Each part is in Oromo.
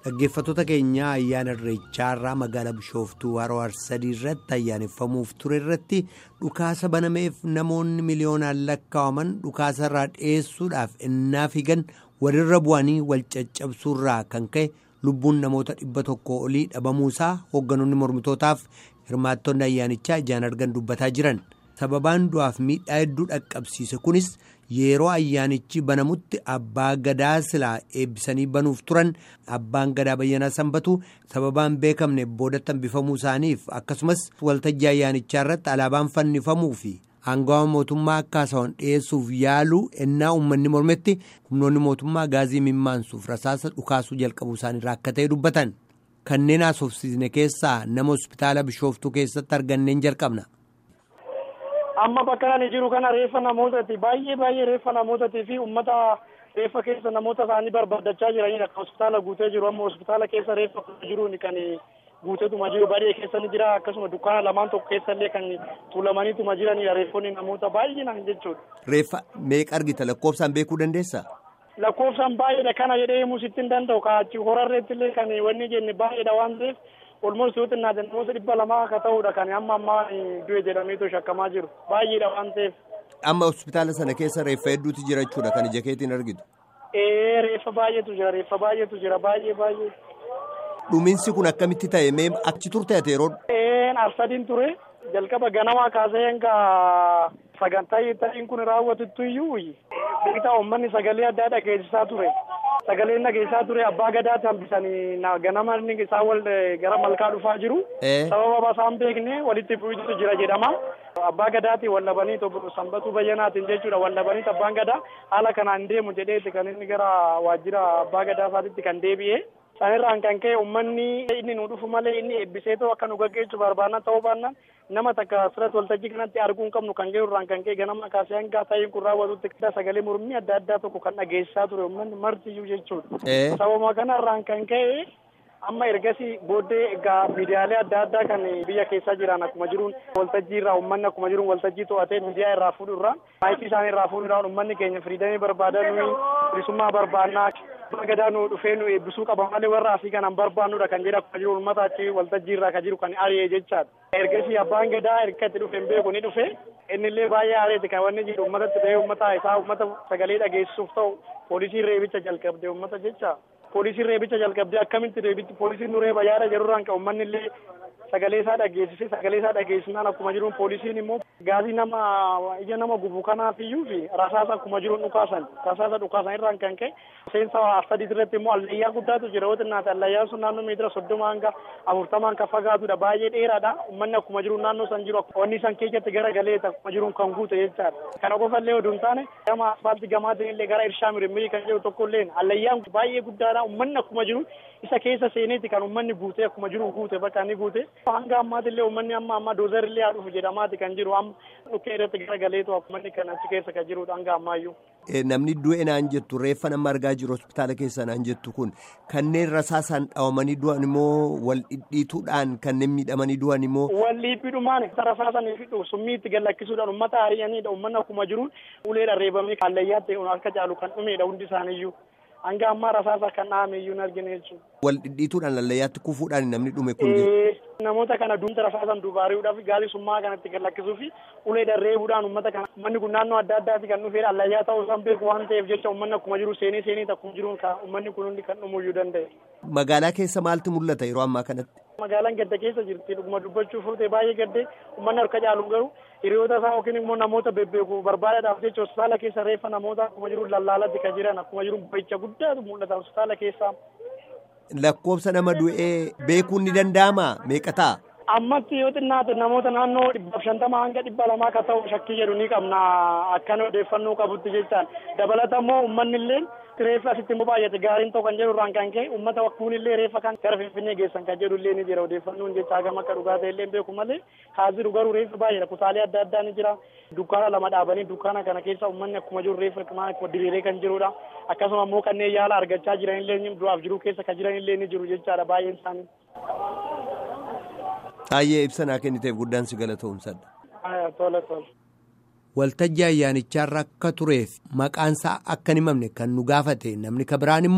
Dhaggeeffattoota keenyaa ayyaana irreechaa irraa magaalaa Bishooftuu Haroo Arsadii irratti ayyaaneffamuuf ture irratti dhukaasa banameef namoonni miliyoonaan lakkaa'aman dhukaasa irraa dhiyeessuudhaaf innaa fiigan walirra bu'anii wal caccabsuurraa kan ka'e lubbuun namoota dhibba tokko olii dhabamuusaa hoogganoonni mormitootaaf hirmaattonni ayyaanichaa ijaan argan dubbataa jiran. sababaan du'aaf miidhaa hedduu dhaqqabsiise kunis yeroo ayyaanichi banamutti abbaa gadaa silaa eebbisanii banuuf turan abbaan gadaa bayyanaa sanbatu sababaan beekamne boodatti hambifamuu isaaniif akkasumas waltajjii ayyaanichaa irratti alaabaan fannifamuu fi aangawa mootummaa akka haasawwan dhiyeessuuf yaaluu ennaa uummanni mormetti humnoonni mootummaa gaazii mimmaansuuf rasaasa dhukaasuu jalqabuu isaaniirraa akka ta'e dubbatan kanneen haasofsiisne keessaa nama hospitaala bishooftuu keessatti arganneen jalqabna. amma bakka ani jiru kana reeffa namootati baay'ee baay'ee reeffa namootati fi ummata reeffa keessa namoota isaanii barbaadachaa jiranidha kan hospitaala guutee jiru amma hospitaala keessa reeffa jiruun kan guuteetuma jiru baay'ee keessa ni jira akkasuma dukkaana lamaan tokko keessa illee kan tuulamaniituma jiranidha reeffonni namoota baay'inaan jechuudha. Reeffa meeqa argita lakkoofsaan beekuu dandeessaa? Lakkoofsaan baay'eedha kana jedhee himuu sitti hin danda'u kaachi horarreetti illee kan wanni jenne baay'eedha waan ta'eef olmoos yoo xinnaate namoota dhibba lamaa akka ta'udha kan amma ammaa du'e jedhameetu shakkamaa jiru baay'eedha waan ta'eef. Amma hospitaala sana keessa reeffa hedduutu jira jechuudha kan ija keetiin argitu. Ee reeffa baay'eetu jira reeffa baay'eetu jira baay'ee baay'ee. Dhumiinsi kun akkamitti ta'e mee achi turte ati yeroo. Ee arsadiin ture jalqaba ganamaa kaasee hanga sagantaa ta'iin kun raawwatutti iyyuu beektaa uummanni sagalee addaa dhageessisaa ture. sagaleen dhageessaa ture abbaa gadaatti hambisanii ganama inni isaan wal gara malkaa dhufaa jiru. sababa isaan beekne walitti bu'iinsa jira jedhama. abbaa gadaatti wallabanii sanbatuu bayyanaatiin jechuudha wallabanii abbaan gadaa haala kanaan deemu jedheeti kan inni gara waajjira abbaa gadaa isaatitti kan deebi'e. sanirraan kan ka'e uummanni inni nu dhufu malee inni eebbiseetoo akka nu gaggeessu barbaanna ta'uu baannaan nama takka asirratti waltajjii kanatti arguu hin qabnu kan ga'urraan kan ka'e ganama kaasee hanga ta'iin kun raawwatutti sagalee mormii adda addaa tokko kan dhageessisaa ture uummanni martiyyuu jechuudha. sababa kanarraan kan ka'e amma ergasii booddee egaa miidiyaalee adda addaa kan biyya keessa jiran akkuma jiruun waltajjii irraa uummanni akkuma jiruun waltajjii to'atee miidiyaa irraa fuudhu irraa maayikii isaanii irraa fuudhu irraa uummanni keenya firiidamii barbaadan bilisummaa barbaannaa gadaa nu dhufee nu eebbisuu qaba malee warra asii kanan barbaannudha kan jedhu akkuma jiru uummata achi waltajjii irraa kan jiru kan ari'ee jechaadha. Ergasii abbaan gadaa erga itti dhufe hin beeku ni dhufe innillee baay'ee aareeti kan wanni jedhu uummatatti ta'ee uummata isaa uummata sagalee dhageessisuuf ta'u poolisiin reebicha jalqabde uummata jecha. Poolisiin reebicha jalqabde akkamitti reebitti poolisiin nu reeba yaada jedhurraan kan uummanni illee sagalee isaa dhageessise sagalee isaa dhageessinaan akkuma jiruun poolisiin immoo gaazii nama ija nama gubu kanaaf iyyuu fi rasaasa akkuma jiruun dhukaasan rasaasa dhukaasan irraan kan ka'e seensa sadii irratti immoo allayyaa guddaatu jira yoo xinnaate allayyaan sun naannoo meetira soddoma hanga afurtamaan kan fagaatudha baay'ee dheeraadha uummanni akkuma jiruun naannoo san jiru wanni san keessatti gara galee akkuma jiruun kan guute jechaadha kana qofa illee oduu hin taane gama asfaaltii gamaatiin illee gara irshaa mirmirii kan jedhu tokko illee allayyaan baay'ee guddaadha uummanni akkuma jiru isa keessa seeneeti kan uummanni guute akkuma jiru guute bakka inni guute hanga ammaati illee uummanni amma amma doozar illee haa dhufu jedhamaati kan jiru amma dhukkee irratti gara galeetu uummanni kan achi keessa kan jirudha hanga ammaayyuu. Namni du'e naan jettu reeffa nama argaa jiru hospitaala keessa naan jettu kun kanneen rasaasaan dhawamanii du'an immoo wal dhidhiituudhaan kanneen miidhamanii du'an immoo. Wal dhiibbiidhumaan rasaasanii fi summii itti gallakkisuudhaan uummata ari'aniidha uummanni akkuma jiruun uleedhaan reebamee kallayyaatti akka caalu kan dhumeedha hundi isaaniiyyuu. hanga ammaa rasaasa kan dhahame iyyuu hin argine jechuudha. Wal dhidhiituudhaan lallayyaatti kufuudhaan namni dhume kun. Namoota kana duumta rasaasan dubaariidhaaf gaazii summaa kanatti gallakkisuu fi uleedhaan reebuudhaan uummata kana uummanni kun naannoo adda addaati kan dhufee allayyaa ta'uu isaan beeku waan ta'eef jecha uummanni akkuma jiru seenee seenee akkuma jiruun uummanni kun hundi kan dhumuyyuu danda'e. Magaalaa keessa maaltu mul'ata yeroo ammaa kanatti? Magaalaan gadda keessa jirti dhuguma dubbachuuf ta'e baay'ee gaddee uummanni harka caalu garuu hiriyoota isaa yookiin immoo namoota bebbeeku barbaadaadhaaf jecha hospitaala keessa reeffa namoota akkuma jiru lallaalatti kan jiran akkuma jiru bo'icha guddaatu mul'ata hospitaala keessaa. Lakkoofsa nama du'ee beekuun ni danda'ama meeqa ta'a? Ammatti yoo xinnaate namoota naannoo dhibbaaf shantama hanga dhibba lamaa akka ta'u shakkii jedhu ni qabna akkan odeeffannoo qabutti jechaan dabalata immoo uummanni illee reeffa asitti immoo baay'ate gaariin ta'u kan jedhu irraan kan ka'e uummata wakkuun illee reeffa kan gara finfinnee geessan kan jedhu illee ni jira odeeffannoon jecha hagam akka dhugaa ta'e illee beeku malee haaziru garuu reeffa baay'eedha kutaalee adda addaa ni jira dukkaana lama dhaabanii dukkaana kana keessa uummanni akkuma jiru reeffa diriiree kan jirudha akkasuma immoo kanneen yaala argachaa jiran illee du'aaf jiru keessa kan jiran illee ni jiru jechaadha baay'een isaanii. Baay'ee ibsa naa kenniteef guddaan si galatoomsadha. Tola tola. Waltajjii ayyaanichaa irra akka tureef maqaansaa akka hin himamne kan nu gaafate namni kabiraan immoo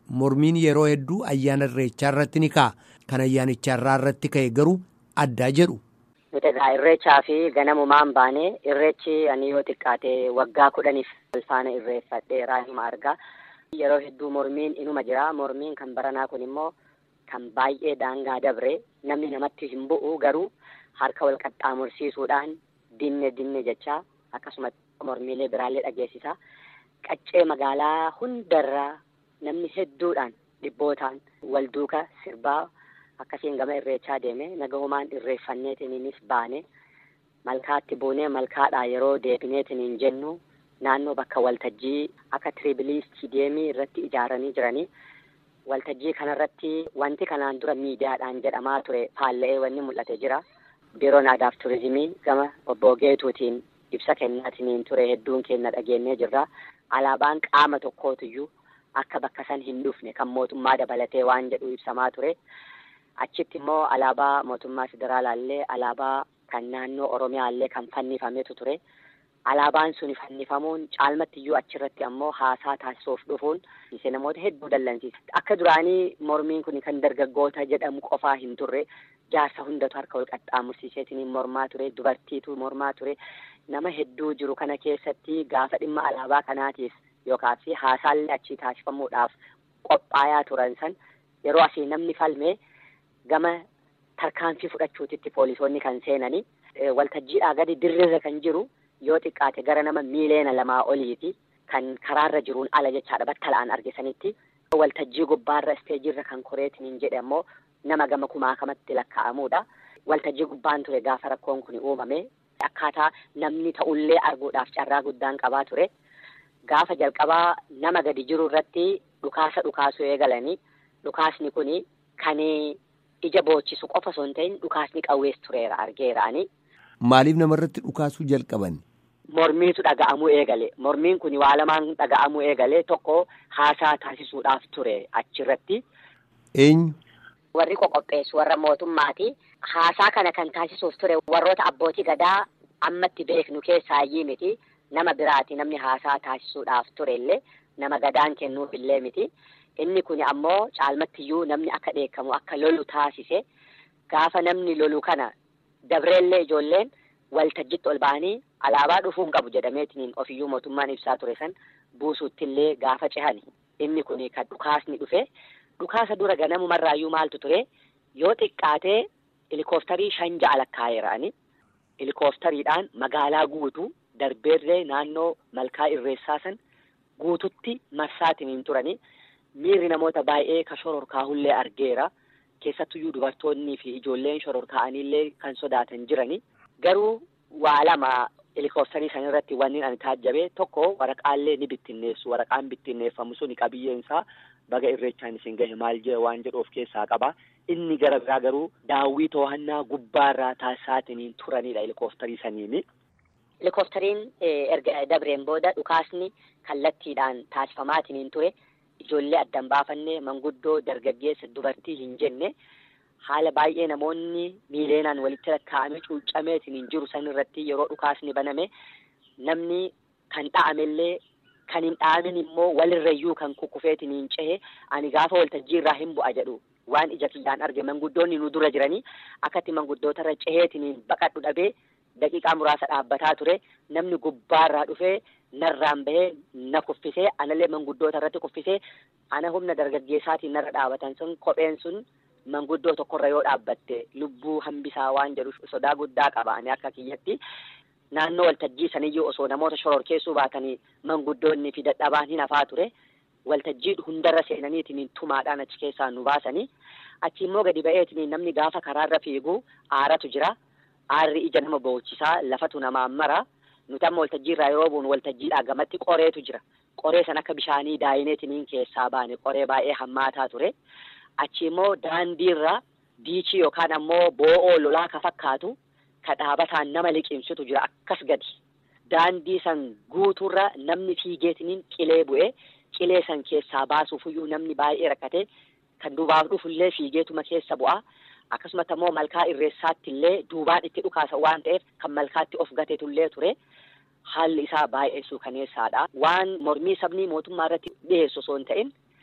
mormiin yeroo hedduu ayyaana irreechaa irratti ni ka'a. Kan ayyaanichaarraa irratti ka'e garuu addaa jedhu. Nuti egaa irreechaa fi ganamumaan baanee irreechi ani yoo xiqqaate waggaa kudhaniif alfaana irreeffadheeraa hima argaa. Yeroo hedduu mormiin inuma jira. Mormiin kan baranaa kun immoo kan baay'ee daangaa dabre namni namatti hin bu'u garuu harka wal qaxxaamursiisuudhaan dinne dinne jechaa akkasumas mormiilee biraallee dhageessisa. Qaccee magaalaa hundarraa namni hedduudhaan dhibbootaan wal duuka sirbaa akkasiin gama irreechaa deeme nagahumaan irreeffanneetiniinis baane malkaatti buunee malkaadhaa yeroo deebineetiniin jennu naannoo bakka waltajjii akka tiriibilii istiideemii irratti ijaaranii jiranii waltajjii kanarratti wanti kanaan dura miidiyaadhaan jedhamaa ture faalla'ee wanni mul'ate jira. Biiroon aadaaf turizimii gama obbo Geetuutiin ibsa kennaatiniin ture hedduun keenya dhageenyee jirra. Alaabaan qaama tokkootiyyuu akka bakka san hin dhufne kan mootummaa dabalatee waan jedhu ibsamaa ture. Achitti immoo alaabaa mootummaa federaalaallee alaabaa kan naannoo Oromiyaallee kan fannifametu ture. Alaabaan sun fannifamuun caalmatti iyyuu achirratti ammoo haasaa taasisuuf dhufuun namoota hedduu dallansiisa. Akka duraanii mormiin kun kan dargaggoota jedhamu qofaa hin turre jaarsa hundatu harka wal qaxxaamursiiseetiin mormaa ture dubartiitu mormaa ture nama hedduu jiru kana keessatti gaafa dhimma alaabaa kanaatiif yookaas haasaallee achii taasifamuudhaaf qophaayaa turan san yeroo asii namni falme gama tarkaanfii fudhachuutitti poolisoonni kan seenanii waltajjiidhaa gadi dirrirra kan jiru. yoo xiqqaate gara nama miileena lamaa oliiti kan karaarra jiruun ala jechaadha battala'an argisanitti waltajjii gubbaarra isteejiirra kan koreetiniin jedhe ammoo nama gama kumaakamatti lakkaa'amuudha. Waltajjii gubbaan ture gaafa rakkoon kun uumame akkaataa namni ta'ullee arguudhaaf carraa guddaan qabaa ture. Gaafa jalqabaa nama gadi jiru irratti dhukaasa dhukaasuu eegalanii dhukaasni kun kan ija boochisu qofa osoo hin ta'in dhukaasni qawwees tureera argeeraani. Maaliif namarratti dhukaasuu jalqaban? Mormiitu dhaga'amuu eegale. Mormiin kun waa lamaan dhaga'amuu eegale tokko haasaa taasisuudhaaf ture achirratti. Eenyu? Warri qoqopheessu warra mootummaati. Haasaa kana kan taasisuuf ture warroota abbootii gadaa ammatti beeknu keessaayyii miti. Nama biraati namni haasaa taasisuudhaaf ture illee nama gadaan kennuuf illee miti. Inni kun ammoo caalmattiyyuu namni akka dheekkamu akka lolu taasise gaafa namni lolu kana dabreellee ijoolleen waltajjitti ol ba'anii alaabaa dhufuun qabu jedhameetiin ofiyyuu mootummaan ibsaa ture san buusuuttillee gaafa cehani. Inni kun kan dhukaasni dhufe dhukaasa dura ganamumarraayyuu maaltu ture yoo xiqqaatee helikoophtarii shan ja'a lakkaa'eera'ani. Helikooftariidhaan magaalaa guutuu darbeerree naannoo malkaa irreessaa san guututti marsaatiin turani. Miirri namoota baay'ee ka shororkaahullee argeera. Keessattuyyuu dubartoonnii fi ijoolleen shororkaa'aniillee kan sodaatan jirani. Garuu waa lama helikoophtarii san irratti wanni ani taajjabe tokko waraqaallee ni bittinneessu. Waraqaan bittinneeffamu suni qabiyyeen isaa baga irreechaan isin gahe maal jee waan jedhu of keessaa qaba. Inni gara biraa garuu daawwii to'annaa gubbaarraa taasisaatiin turanidha helikoophtarii saniini. Helikooftariin erga dabreen booda dhukaasni kallattiidhaan taasifamaatiin ture. Ijoollee addan baafannee manguddoo dargaggeessa dubartii hin jenne haala baay'ee namoonni miileenaan walitti lakkaa'ame cuuccameetiin hin jiru san irratti yeroo dhukaasni baname namni kan dha'amellee kan hin dha'amin immoo walirrayyuu kan kukkufeetiin hin cehe ani gaafa waltajjii irraa hin bu'a jedhu waan ija kiyyaan arge manguddoonni nu dura jiranii akkatti manguddootarra ceheetiin baqadhu dhabee daqiiqaa muraasa dhaabbataa ture namni gubbaarraa dhufee. narraan bahee na kuffisee anallee manguddoota irratti kuffisee ana humna dargaggeessaatiin narra dhaabatan sun kopheen sun manguddoo tokkorra yoo dhaabbatte lubbuu hambisaa waan jedhu sodaa guddaa qaba ani akka kiyyatti naannoo waltajjii saniyyuu osoo namoota shororkeessuu baatanii manguddoonni fi dadhabaan hin hafaa ture waltajjii hundarra seenaniitiin tumaadhaan achi keessaa nu baasanii achi immoo gadi ba'eetiin namni gaafa karaarra fiigu aaratu jira aarri ija nama boochisaa lafatu namaan mara. nuti amma waltajjii irraa yeroo buunu waltajjiidhaa gamatti qoreetu jira qoree san akka bishaanii daayineetiniin keessaa baane qoree baay'ee hammaataa ture achi immoo daandiirra diichii yookaan ammoo boo'oo lolaa ka fakkaatu ka dhaabataan nama liqimsitu jira akkas gadi daandii san guutuurra namni fiigeetiniin qilee bu'ee qilee san keessaa baasuufiyyuu namni baay'ee rakkate kan duubaaf dhufullee fiigeetuma keessa bu'a. akkasumatti ammoo malkaa irreessaatti illee duubaan itti dhukaasa waan ta'eef kan malkaatti of gatetullee ture haalli isaa baay'ee suukaneessaadha. Waan mormii sabni mootummaa irratti dhiyeessu osoo hin ta'in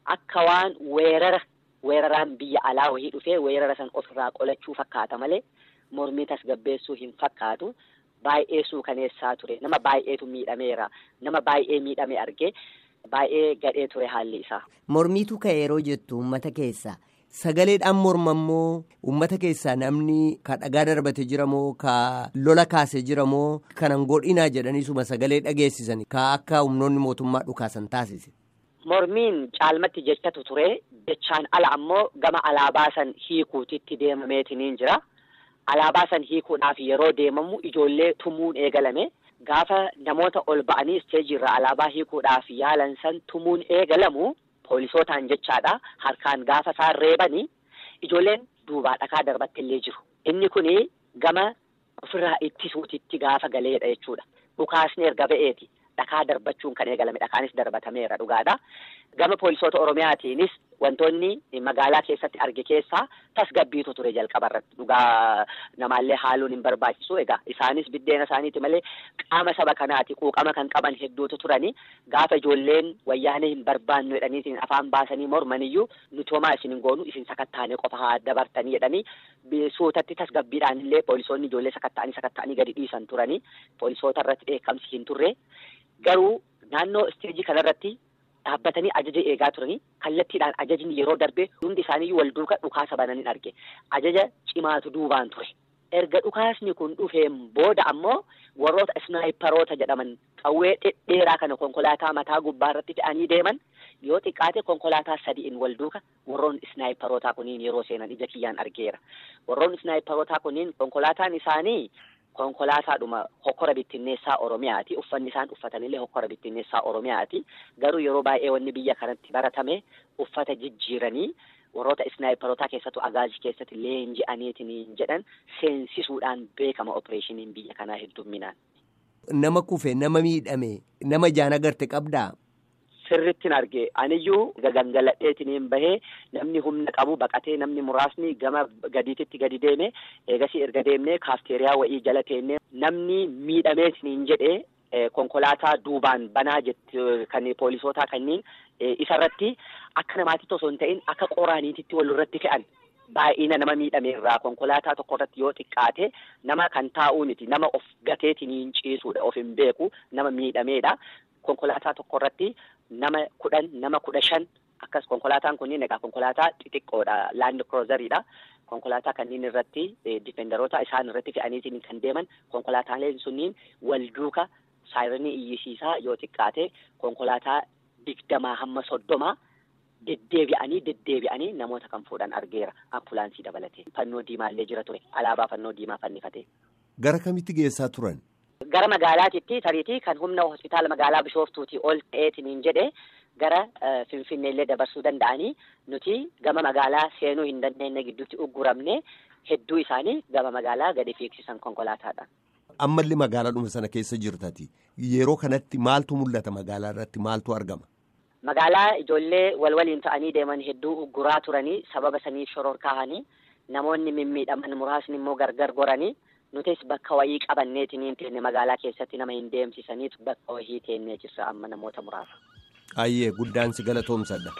akka waan weerara weeraraan biyya alaa wahii dhufee weerara san ofirraa qolachuu fakkaata malee mormii tasgabbeessuu hin fakkaatu. Baay'ee suukaneessaa ture nama baay'eetu miidhameera nama baay'ee miidhame argee baay'ee gadhee ture haalli isaa. Mormiitu ka yeroo jettu uummata keessaa sagaleedhaan morma immoo uummata keessaa namni ka dhagaa darbate jira moo ka lola kaase jira moo kanan godhinaa jedhaniisuma sagalee dhageessisan ka akka humnoonni mootummaa dhukaasan taasise. Mormiin caalmatti jechatu ture jechaan ala ammoo gama alaabaa san hiikuutitti deemameetiniin jira. Alaabaa san hiikuudhaaf yeroo deemamu ijoollee tumuun eegalame gaafa namoota ol ba'anii isteejii irraa alaabaa hiikuudhaaf yaalan san tumuun eegalamu poolisootaan jechaadha harkaan gaafa isaan reebanii ijoolleen duubaa dhakaa darbattillee jiru. Inni kuni gama ofirraa ittisuutitti gaafa galeedha jechuudha. Dhukaasni erga ba'eeti dhakaa darbachuun kan eegalame dhakaanis darbatameera dhugaadha. Gama poolisoota Oromiyaatiinis wantoonni magaalaa keessatti arge keessaa tasgabbiitu ture jalqaba irratti dhugaa namaallee haaluun hin barbaachisu egaa isaanis biddeena isaaniiti malee qaama saba kanaati quuqama kan qaban hedduutu turani gaafa ijoolleen wayyaanee hin barbaannu jedhaniitiin afaan baasanii mormaniyyuu nuti homaa isin hin goonu isin sakattaanee qofa haa dabartanii jedhanii suutatti tasgabbiidhaan illee poolisoonni ijoollee sakatta'anii sakatta'anii gadi dhiisan turani poolisoota irratti dheekkamsi hin turre garuu naannoo isteejii kanarratti dhaabbatanii ajaja eegaa turanii kallattiidhaan ajajni yeroo darbee hundi isaaniiyyuu wal duuka dhukaasa bananii arge ajaja cimaatu duubaan ture erga dhukaasni kun dhufeen booda ammoo warroota isnaayiparoota jedhaman qawwee dhedheeraa kana konkolaataa mataa gubbaa irratti fe'anii deeman yoo xiqqaate konkolaataa sadi'in wal duuka warroon isnaayiparootaa kuniin yeroo seenan ija kiyyaan argeera warroon isnaayiparootaa kuniin konkolaataan isaanii konkolaataadhuma hokkora bittinneessaa Oromiyaati. Uffanni isaan uffatanillee hokkora bittinneessaa Oromiyaati. Garuu yeroo baay'ee wanni biyya kanatti baratame uffata jijjiiranii warroota isnaayiparootaa keessattuu agaazii keessatti leenji'aniitiin jedhan seensisuudhaan beekama opereeshiniin biyya kanaa heddumminaan. Nama kufe nama miidhame nama jaan agarte qabdaa. Sirrittiin arge aniyyuu gagangaladheetiin bahee namni humna qabu baqatee namni muraasni gama gadiititti gadi deeme eegasii erga deemnee kaafteeriyaa wa'ii jala teennee namni miidhameetiin jedhee konkolaataa duubaan banaa jetti kan poolisootaa kanneen isarratti akka namaatitti osoo hin ta'in akka qoraaniititti walirratti fe'an. Baay'ina nama miidhameerraa konkolaataa tokko irratti yoo xiqqaate nama kan taa'uuniti nama of gateetiin ciisuudha of hin beeku nama miidhameedha. Konkolaataa tokko irratti nama kudhan nama kudha shan akkas konkolaataan kunniin egaa konkolaataa xixiqqoodha laand kiroozariidha. Konkolaataa kanneen irratti difendaroota isaan irratti fe'aniitiin kan deeman konkolaataaleen sunniin wal duuka saayiranii iyyisiisaa yoo xiqqaate konkolaataa digdamaa hamma soddomaa deddeebi'anii deddeebi'anii namoota kan fuudhan argeera ambulaansii dabalatee fannoo diimaallee jira ture alaabaa fannoo diimaa fannifate. Gara kamitti geessaa turan? Gara magaalaatitti tariitii kan humna hospitaala magaalaa Bishooftuutii ol ta'eetiin jedhee gara Finfinneellee dabarsuu danda'anii nuti gama magaalaa seenuu hin dandeenye gidduutti ugguramne hedduu isaanii gama magaalaa gadi fiigsisan konkolaataadhaan. Ammallee magaalaadhuma sana keessa jirtati. Yeroo kanatti maaltu mul'ata magaalaa irratti maaltu argama? Magaalaa ijoollee wal waliin ta'anii deeman hedduu ugguraa turanii sababa saniif shororkaa'anii namoonni mimmiidhaman muraasni immoo gargar goranii. nutis bakka wayii qabanneetiin teenne magaalaa keessatti nama hin deemsisaniitu bakka wayii teennee jirra amma namoota muraasa. Ayyee guddaan si galatoomsadha.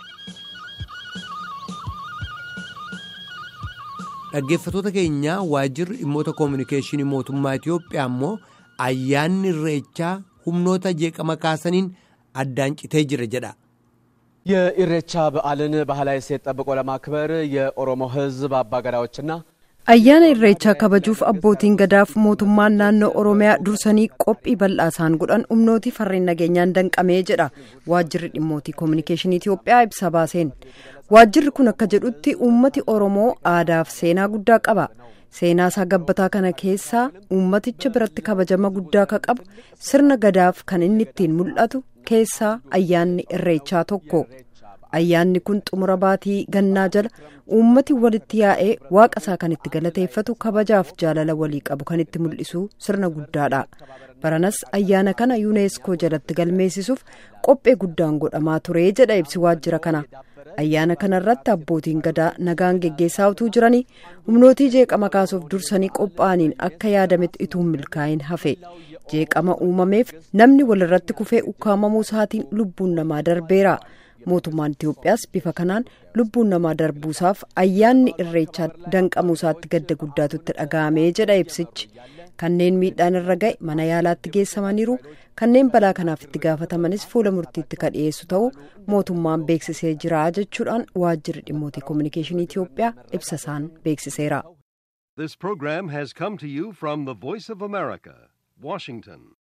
Dhaggeeffattoota keenyaa waajjirri dhimmoota koominikeeshinii mootummaa Itoophiyaa immoo ayyaanni irreechaa humnoota jeeqama kaasaniin addaan citee jira jedha. የኢሬቻ በዓልን ባህላዊ እሴት ጠብቆ ለማክበር የኦሮሞ ሕዝብ አባገዳዎችና ayyaana irreechaa kabajuuf abbootiin gadaaf mootummaan naannoo oromiyaa dursanii qophii bal'aa isaan godhan humnooti farreen nageenyaan danqamee jedha waajjirri dhimmootii koominikeeshinii itiyoophiyaa ibsa baaseen waajjirri kun akka jedhutti uummati oromoo aadaaf seenaa guddaa qaba seenaa isaa gabbataa kana keessaa uummaticha biratti kabajama guddaa ka qabu sirna gadaaf kan inni ittiin mul'atu keessaa ayyaanni irreechaa tokko ayyaanni kun xumura baatii gannaa jala uummati walitti yaa'ee waaqa isaa kan itti galateeffatu kabajaaf jaalala walii qabu kan itti mul'isu sirna guddaadha baranas ayyaana kana yuuneeskoo jalatti galmeessisuuf qophee guddaan godhamaa ture jedha ibsi waajjira kana ayyaana kana irratti abbootiin gadaa nagaan geggeessaa utuu jiranii humnootii jeeqama kaasuuf dursanii qophaa'aniin akka yaadametti ituun milkaa'in hafe jeeqama uumameef namni walirratti kufee ukkaamamuu isaatiin lubbuun namaa darbeera. mootummaan Itiyoophiyaas bifa kanaan lubbuun namaa darbuusaaf ayyaanni irreechaa danqamuusaatti gadda guddaatu itti dhaga'amee jedha ibsichi. Kanneen miidhaan irra ga'e mana yaalaatti geessamaniiru kanneen balaa kanaaf itti gaafatamanis fuula murtiitti kan dhiyeessu ta'uu mootummaan beeksisee jira jechuudhaan waajjirri dhimmoota kominikeeshinii Itiyoophiyaa ibsa isaan beeksiseera. This program has come to you from the Voice of America, Washington.